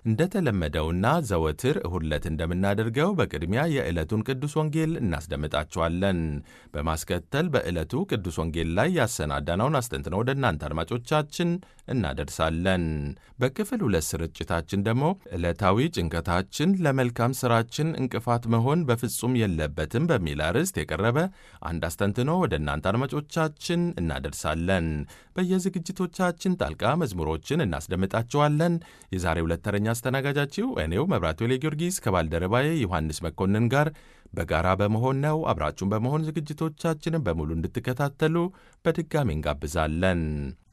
እንደተለመደውና ዘወትር እሁድ ዕለት እንደምናደርገው በቅድሚያ የዕለቱን ቅዱስ ወንጌል እናስደምጣችኋለን። በማስከተል በዕለቱ ቅዱስ ወንጌል ላይ ያሰናዳነውን አስተንትኖ ወደ እናንተ አድማጮቻችን እናደርሳለን። በክፍል ሁለት ስርጭታችን ደግሞ ዕለታዊ ጭንቀታችን ለመልካም ሥራችን እንቅፋት መሆን በፍጹም የለበትም በሚል አርዕስት የቀረበ አንድ አስተንትኖ ወደ እናንተ አድማጮቻችን እናደርሳለን። በየዝግጅቶቻችን ጣልቃ መዝሙሮችን እናስደምጣችኋለን። የዛሬ ሁለት ተረኛ አስተናጋጃችሁ እኔው መብራቱ ጊዮርጊስ ከባልደረባዬ ዮሐንስ መኮንን ጋር በጋራ በመሆን ነው። አብራችሁን በመሆን ዝግጅቶቻችንን በሙሉ እንድትከታተሉ በድጋሚ እንጋብዛለን።